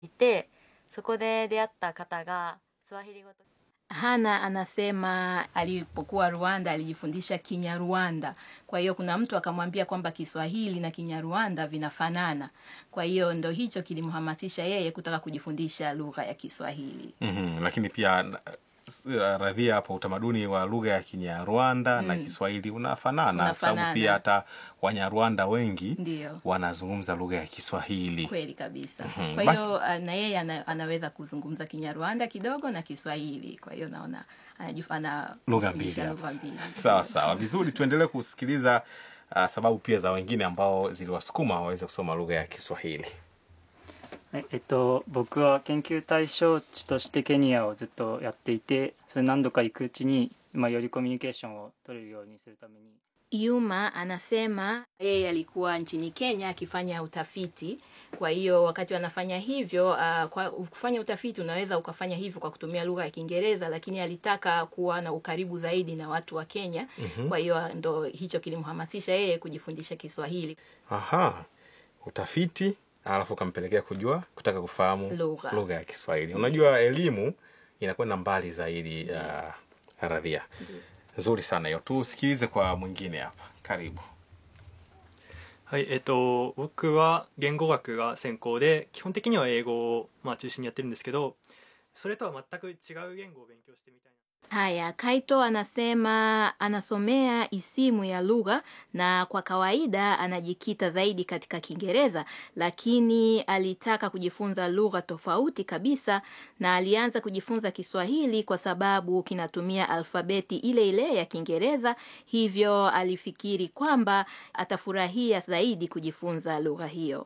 いてそこで出会った方がスワヒリ語と Hana anasema alipokuwa Rwanda alijifundisha Kinyarwanda. Kwa hiyo kuna mtu akamwambia kwamba Kiswahili na Kinyarwanda vinafanana. Kwa hiyo ndo hicho kilimhamasisha yeye kutaka kujifundisha lugha ya Kiswahili. mm-hmm. lakini pia na- s- radhia hapo utamaduni wa lugha ya kinyarwanda na kiswahili unafanana kwa sababu Unafanana. pia hata wanyarwanda wengi Ndiyo. wanazungumza lugha ya kiswahili Kweli kabisa. Mhm. Kwa Basi- hiyo ah, na yeye ana, anaweza kuzungumza Kinyarwanda kidogo na Kiswahili. Kwa hiyo naona anajif- ana lugha mbili kufundisha hapo. lugha mbili. sawa sawa vizuri tuendelee kusikiliza uh, sababu pia za wengine ambao ziliwasukuma waweze kusoma lugha ya kiswahili はいえっと、僕は研究対象地としてケニアをずっとやっていてそれ何度か行くうちに、まあ、よりコミュニケーションを取れるようにするために Yuma anasema yeye alikuwa nchini Kenya akifanya utafiti. Kwa hiyo wakati wanafanya hivyo, uh, kwa kufanya utafiti unaweza ukafanya hivyo kwa kutumia lugha ya Kiingereza, lakini alitaka kuwa na ukaribu zaidi na watu wa Kenya. Kwa hiyo ndo hicho kilimhamasisha yeye kujifundisha Kiswahili. aha utafiti alafu ukampelekea kujua kutaka kufahamu Lugha. lugha ya kiswahili unajua elimu inakwenda mbali zaidi ya radhia nzuri sana hiyo tusikilize kwa mwingine hapa karibu はいえっと僕は言語学が専攻で基本的には英語を、まあ、中心にやってるんですけどそれとは全く違う言語を勉強してみたいな Haya, Kaito anasema anasomea isimu ya lugha na kwa kawaida anajikita zaidi katika Kiingereza, lakini alitaka kujifunza lugha tofauti kabisa na alianza kujifunza Kiswahili kwa sababu kinatumia alfabeti ile ile ya Kiingereza, hivyo alifikiri kwamba atafurahia zaidi kujifunza lugha hiyo.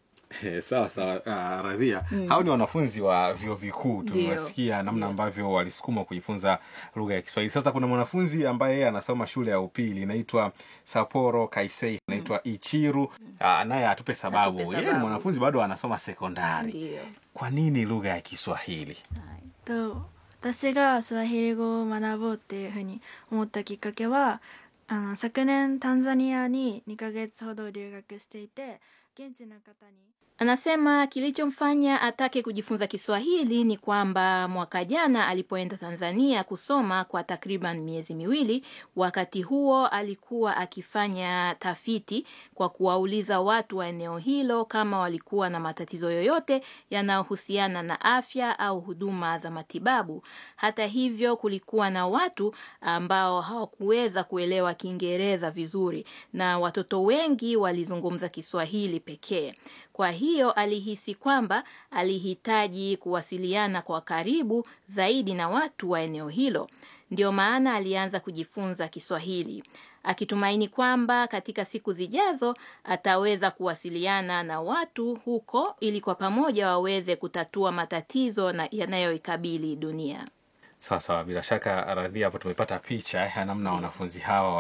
sawa sawa uh, radhia hao ni wanafunzi wa vyuo vikuu Ndio. tumewasikia namna Ndio. ambavyo walisukuma kujifunza lugha ya kiswahili sasa kuna mwanafunzi ambaye yeye anasoma shule ya upili inaitwa saporo kaisei anaitwa ichiru uh, naye atupe sababu Atupe yeye ni sababu. mwanafunzi bado anasoma sekondari Ndio. kwa nini lugha ya kiswahili と私がスワヒリ語を学ぼうっていうふうに思ったきっかけはあの昨年タンザニアに2ヶ月ほど留学していて現地の方に Anasema kilichomfanya atake kujifunza Kiswahili ni kwamba mwaka jana alipoenda Tanzania kusoma kwa takriban miezi miwili, wakati huo alikuwa akifanya tafiti kwa kuwauliza watu wa eneo hilo kama walikuwa na matatizo yoyote yanayohusiana na afya au huduma za matibabu. Hata hivyo, kulikuwa na watu ambao hawakuweza kuelewa Kiingereza vizuri na watoto wengi walizungumza Kiswahili pekee. Kwa hiyo alihisi kwamba alihitaji kuwasiliana kwa karibu zaidi na watu wa eneo hilo. Ndio maana alianza kujifunza Kiswahili akitumaini kwamba katika siku zijazo ataweza kuwasiliana na watu huko ili kwa pamoja waweze kutatua matatizo na yanayoikabili dunia. sawa sawa bila shaka radhia hapo tumepata picha ya namna wanafunzi hawa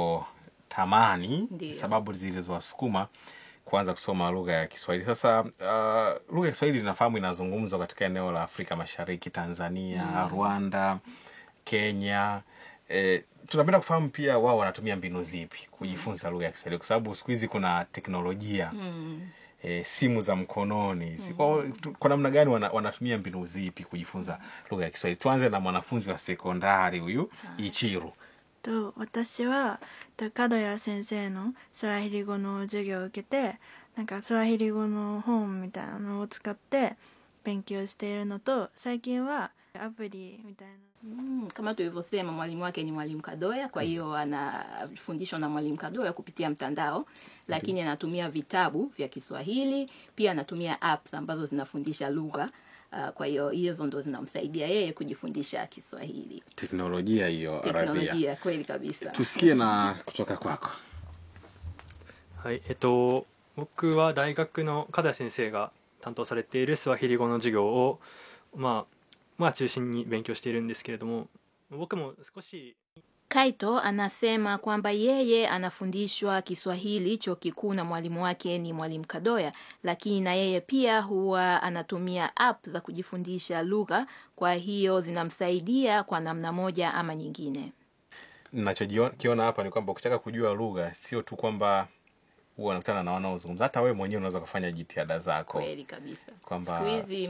walipotamani Ndio. sababu zilizowasukuma kuanza kusoma lugha ya kiswahili sasa uh, lugha ya kiswahili tunafahamu inazungumzwa katika eneo la afrika mashariki tanzania rwanda kenya eh, tunapenda kufahamu pia wao wanatumia mbinu zipi kujifunza lugha ya kiswahili kwa sababu siku hizi kuna teknolojia E, simu za mkononi Si- kwa, tu- kwa namna gani wana, wanatumia mbinu zipi kujifunza lugha ya kiswahili tuanze na mwanafunzi wa sekondari huyu ichiru と私はと角谷先生のスワヒリ語の授業を受けてなんかスワヒリ語の本みたいなのを使って勉強しているのと最近はアプリみたいな Mm, kama tulivyosema mwalimu wake ni mwalimu Kadoya, kwa hiyo anafundishwa na mwalimu Kadoya kupitia mtandao, lakini anatumia vitabu vya Kiswahili, pia anatumia apps ambazo zinafundisha lugha. Uh, kwa hiyo hizo ndo zinamsaidia yeye kujifundisha Kiswahili. teknolojia hiyo Arabia Teknolojia kweli kabisa. tusikie na kutoka kwako はいえっと僕は大学の門谷先生が担当されているスワヒリ語の授業をまあまあ中心に勉強しているんですけれども僕も少し Kaito anasema kwamba yeye anafundishwa Kiswahili chuo kikuu na mwalimu wake ni mwalimu Kadoya, lakini na yeye pia huwa anatumia app za kujifundisha lugha, kwa hiyo zinamsaidia kwa namna moja ama nyingine. nachokiona hapa ni kwamba ukitaka kujua lugha sio tu kwamba huwa unakutana na wanaozungumza hata wewe mwenyewe unaweza kufanya jitihada zako Kweli kabisa. Kwamba- Siku hizi